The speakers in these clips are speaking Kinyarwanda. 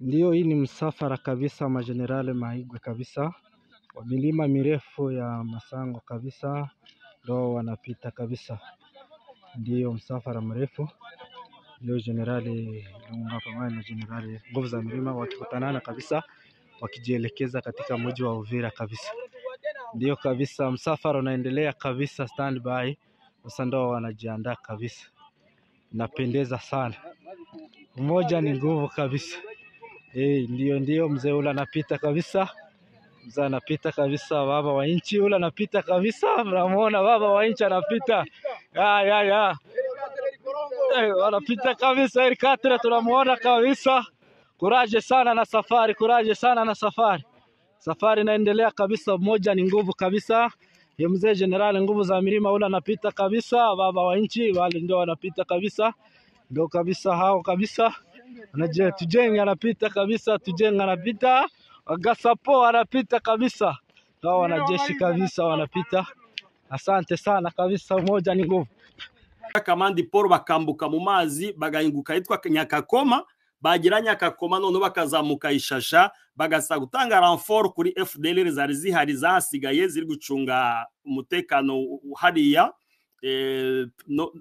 Ndiyo hii ni msafara kabisa majenerali maigwe kabisa wa milima mirefu ya masango kabisa ndo wanapita kabisa ndiyo msafara mrefu ndiyo jenerali Lunga pamoja na jenerali nguvu za milima wakikutanana kabisa wakijielekeza katika mji wa Uvira kabisa ndiyo kabisa msafara unaendelea kabisa standby sasa ndo wanajiandaa kabisa inapendeza sana umoja ni nguvu kabisa Hey, ndio ndio mzee ule anapita kabisa, mzee anapita kabisa, baba wa nchi ule anapita kabisa, mnamuona baba wa nchi anapita ya ya ya hey, anapita kabisa Erikatre, tunamuona kabisa. Kuraje sana na safari, kuraje sana na safari, safari inaendelea kabisa, umoja ni nguvu kabisa. Ye mzee jenerali nguvu za milima ule anapita kabisa, baba wa nchi wale ndio wanapita kabisa, ndio kabisa hao kabisa Anaje Tujeng anapita kabisa, Tujeng anapita, Gasapo anapita kabisa, hao wanajeshi kabisa wanapita. Asante sana kabisa, umoja ni nguvu. kamandi paul bakambuka mu mazi bagahinguka ahitwa nyakakoma bagira nyakakoma noneho bakazamuka ishasha bagasa gutanga ranfort kuri fdlr zari zihari zahasigaye ziri gucunga umutekano hariya eh, no,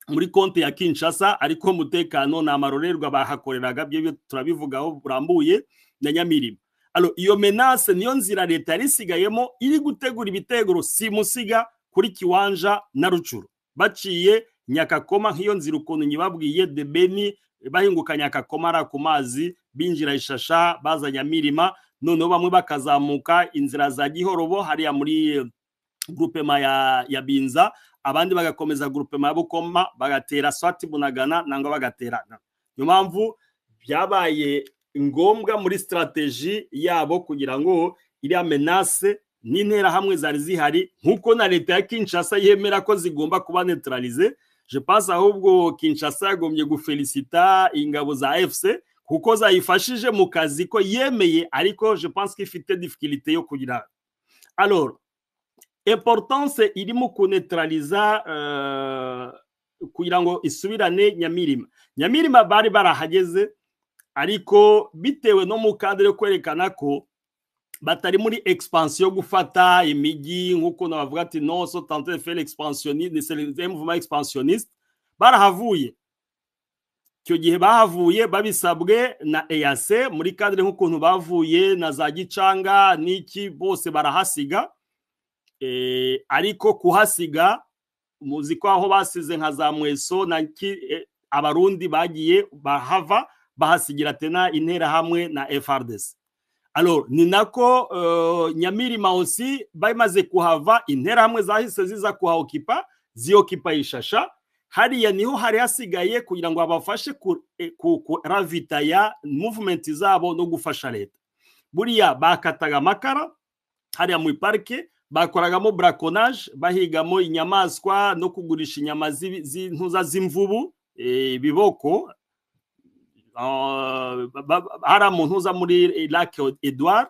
muri konti ya Kinshasa ariko umutekano nta marorerwa bahakoreraga byo turabivugaho burambuye na Nyamirima alo iyo menace niyo nzira leta yari isigayemo iri gutegura ibitego simusiga kuri kiwanja na rucuru baciye nyakakoma nk'iyo nzira ukuntu nyibabwiye de beni bahinguka nyakakoma ara ku mazi binjira ishasha baza Nyamirima noneho bamwe bakazamuka inzira za gihorobo hariya muri grupema ya, ya binza abandi bagakomeza grupema ya bukoma bagatera swati bunagana nangwa bagaterana niyo mpamvu byabaye ngombwa muri strateji yabo kugira ngo iriya menace n'interahamwe zari zihari nk'uko na leta ya kinshasa yemera ko zigomba kuba neutralize je pense ahubwo kinshasa yagombye gufelicita ingabo za fc kuko zayifashije mu kazi ko yemeye ariko je pense ko ifite difficulté yo kugira alors importance iri mu kunetraliza uh, kugira ngo isubirane nyamirima nyamirima bari barahageze ariko bitewe no mu kadere yo kwerekana ko batari muri expansion yo gufata imijyi nk'uko nabavuga ati non so tenter faire l'expansionniste expansionniste barahavuye icyo gihe bahavuye babisabwe na EAC muri kadere nk'ukuntu bavuye na za gicanga n'iki bose barahasiga ariko kuhasiga muzi ko aho basize nka za mweso na abarundi bagiye bahava bahasigira tena interahamwe na FRDC alors ni nako uh, nyamirima osi bamaze kuhava interahamwe zahise ziza kuhaokipa ziokipa ishasha hariya niho hari hasigaye kugira ngo abafashe kuravitaya movement zabo no gufasha leta buriya bakataga amakara hariya mu parike bakoragamo braconage bahigamo inyamaswa no kugurisha inyama z'intuza z'imvubu ibiboko hari amuntu muri lake edouard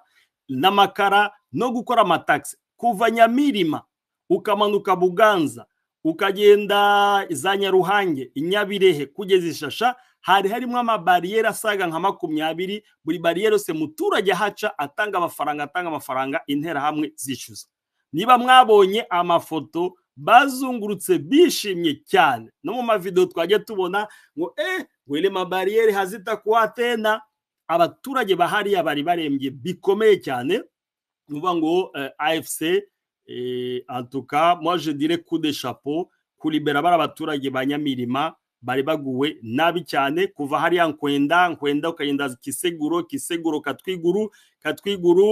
n'amakara no gukora amatagisi kuva nyamirima ukamanuka buganza ukagenda za nyaruhange inyabirehe kugeza ishasha hari harimo amabariyeri asaga nka makumyabiri buri bariyeri yose muturage ahaca atanga amafaranga atanga amafaranga interahamwe zishyuza niba mwabonye amafoto bazungurutse bishimye cyane no mu mavidewo twajya tubona ngo eh wele mabariyeri hazita kuwa tena abaturage bahariya bari barembye bikomeye cyane nuvuga ngo eh, afc eh, antuka moi je dire coup de chapeau kulibera bari abaturage ba nyamirima bari baguwe nabi cyane kuva hariya nkwenda nkwenda ukagenda kiseguro kiseguro katwiguru katwiguru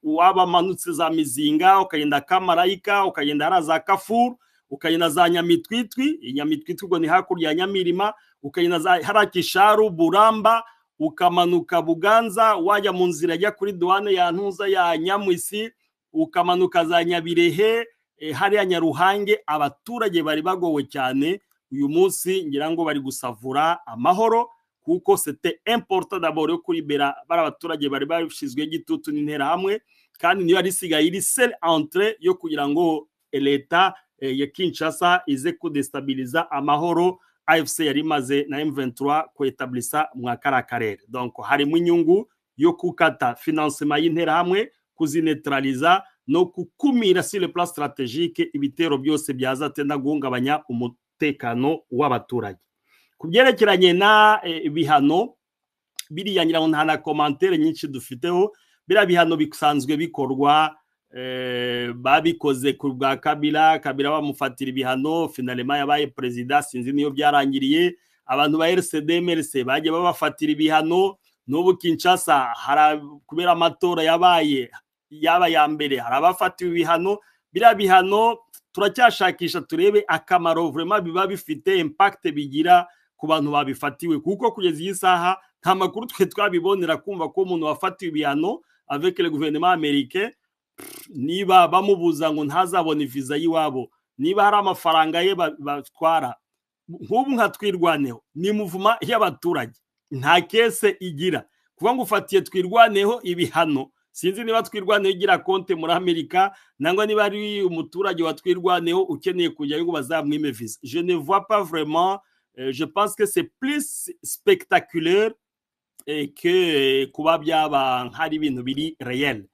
wabamanutse za mizinga ukagenda kamarayika ukagenda hariya za kafuru ukagenda za nyamitwitwi nyamitwitwi ubwo ni hakurya ya nyamirima ukagenda za hariya kisharu buramba ukamanuka buganza wajya mu nzira ajya kuri duwane ya ntuza ya nyamwisi ukamanuka za nyabirehe hariya nyaruhange abaturage bari bagowe cyane uyu munsi ngira ngo bari gusavura amahoro kuko sete importa d'abord yo kuribera bari abaturage bari bashyizwe gitutu n'interahamwe kandi niyo yari isigaye iri sel entre yo kugira ngo leta ya kinshasa ize kudestabiliza amahoro afc yari imaze na m23 kuetabulisa mwa kara karere donc harimo inyungu yo gukata finansema y'interahamwe kuzinetraliza no gukumira sur le plan strategique ibitero byose byazatenda guhungabanya umutekano w'abaturage ku byerekeranye na bihano biriya ngira ngo nta na komantere nyinshi dufiteho biriya bihano bisanzwe bikorwa babikoze ku bwa kabira kabira bamufatira ibihano finalema yabaye perezida sinzi niyo byarangiriye abantu ba rcdmrc bajya babafatira ibihano n'ubu kinshasa kubera amatora yabaye yaba ya mbere hari abafatiwe ibihano biriya bihano turacyashakisha turebe akamaro vurema biba bifite impakite bigira ku bantu babifatiwe kuko kugeza iyi saha nta makuru twe twabibonera kumva ko umuntu wafatiwe ibihano avekere guverinoma amerike niba bamubuza ngo ntazabone viza y'iwabo niba hari amafaranga ye batwara nk'ubu nka twirwaneho ni muvuma y'abaturage nta kese igira kuba ngo ufatiye twirwaneho ibihano sinzi niba twirwaneho igira konti muri amerika nangwa niba ari umuturage wa twirwaneho ukeneye kujyayo ngo bazamwime viza je ne vois pas vraiment je pense que c'est plus spectaculaire que kuba byaba nk'ari ibintu biri reyeli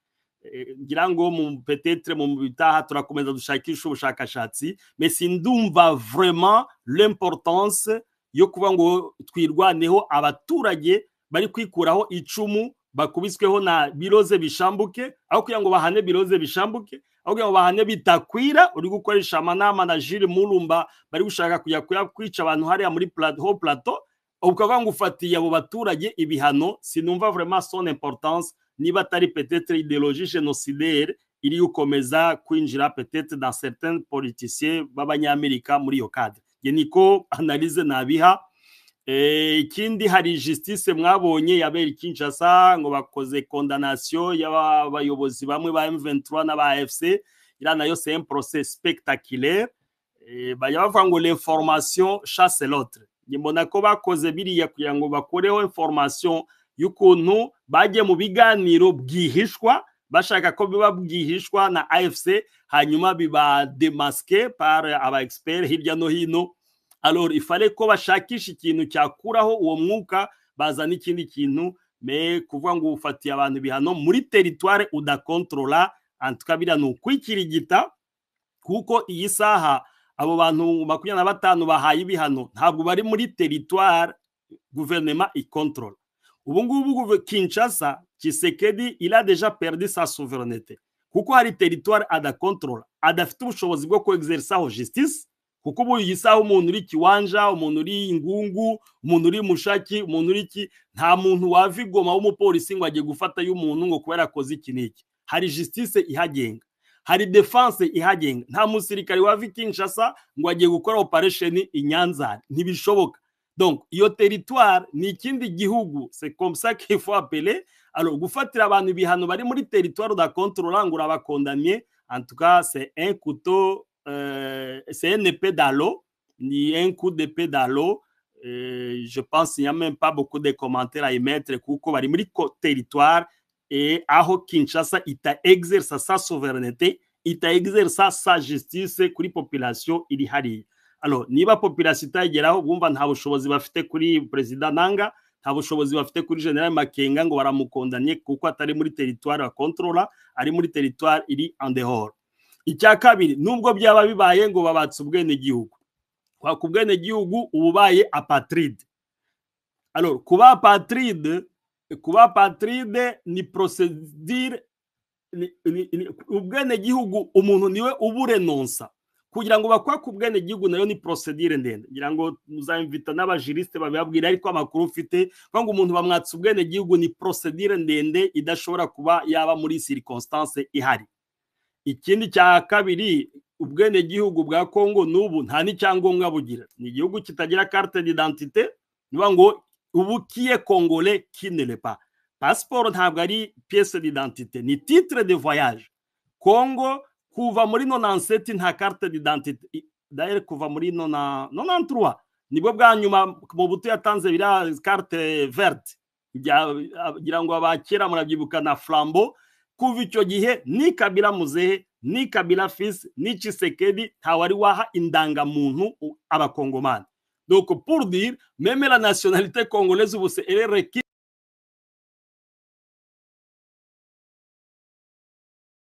ngira ngo mu petetre mu bitaha turakomeza dushakisha ubushakashatsi mesi ndumva vraiment l'importance yo kuba ngo twirwaneho abaturage bari kwikuraho icumu bakubisweho na biroze bishambuke aho kugira ngo bahane biroze bishambuke aho kugira ngo bahane bitakwira uri gukoresha amanama na jiri murumba bari gushaka kujya kwica abantu hariya muri ho plateau ukavuga ngo ufatiye abo baturage ibihano sinumva vraiment son importance niba atari petetre ideologie genocidaire iri gukomeza kwinjira petetre dans certains politiciens b'abanyamerika muri iyo cadre ye niko analyse nabiha ikindi hari justice mwabonye yabera Kinshasa ngo bakoze condamnation y'abayobozi bamwe ba M23 n'aba AFC ira nayo c'est un procès spectaculaire bajya bavuga ngo l'information chasse l'autre mbona ko bakoze biriya kugira ngo bakoreho information y'ukuntu bajye mu biganiro bwihishwa bashaka ko biba bwihishwa na AFC hanyuma biba demaske par aba expert hirya no hino alors ifale ko bashakisha ikintu cyakuraho uwo mwuka bazana ikindi kintu me kuvuga ngo ufatiye abantu bihano muri teritware udakontrola antuka biriya ni ukwikirigita kuko iyi saha abo bantu makumyabiri na batanu bahaye ibihano ntabwo bari muri teritware guverinoma ikontrola ubu ngubu kinshasa kisekedi ira deja perdi sa souverenete kuko hari teritwari adakontrola adafite ubushobozi bwo kwegizerisaho justice kuko ubu iyi saha umuntu uri kiwanja umuntu uri ingungu umuntu uri mushaki umuntu uri ki nta muntu wava igoma w'umupolisi ngo ajye gufata y'umuntu ngo kubera akoze iki n'iki hari justice ihagenga hari defense ihagenga nta musirikare wava i kinshasa ngo agiye gukora operation i nyanza ntibishoboka donc iyo teritwari ni ikindi gihugu c'est comme ça qu'il faut appeler alors gufatira abantu ibihano bari muri teritwari udakontorora ngo urabakondamye en tout cas c'est un couteau euh, c'est un épée d'alo ni un coup d'épée d'alo euh, je pense qu'il n'y a même pas beaucoup de commentaires à y mettre kuko bari muri teritwari et aho kinshasa ita exersa sa souveraineté ita exersa sa justice kuri population iri hariya alo niba population itageraho bumva nta bushobozi bafite kuri perezida nanga nta bushobozi bafite kuri general makenga ngo baramukondanye kuko atari muri teritwari ya kontorora ari muri teritwari iri andehoro icya kabiri nubwo byaba bibaye ngo babatse ubwenegihugu kwaka ubwenegihugu uba ubaye apatride alo kuba apatride kuba apatride ni prosedire ubwenegihugu umuntu niwe uburenonsa kugira ngo bakwake ubwenegihugu nayo ni prosedire ndende ngira ngo muzamvita n'abajirisite babibabwira ariko amakuru ufite kuko ngo umuntu bamwatse ubwenegihugu ni prosedire ndende idashobora kuba yaba muri circonstance ihari ikindi cya kabiri ubwenegihugu bwa kongo n'ubu nta n'icyangombwa bugira ni igihugu kitagira carte d'identité niba ngo ubu kiye kongole kinerepa pasiporo ntabwo ari piyese d'identité ni titre de voyage kongo kuva muri nonanseti nta carte d'identité d'ailleurs kuva muri nona nonanturuwa nibwo bwa nyuma mu buto yatanze biriya carte verte kugira ngo abakera murabyibuka na flambo kuva icyo gihe ni kabila muzehe ni kabila fisi ni cisekedi nta wari waha indangamuntu abakongomani Donc, pour dire, même la nationalité congolaise, vous c'est elle est requise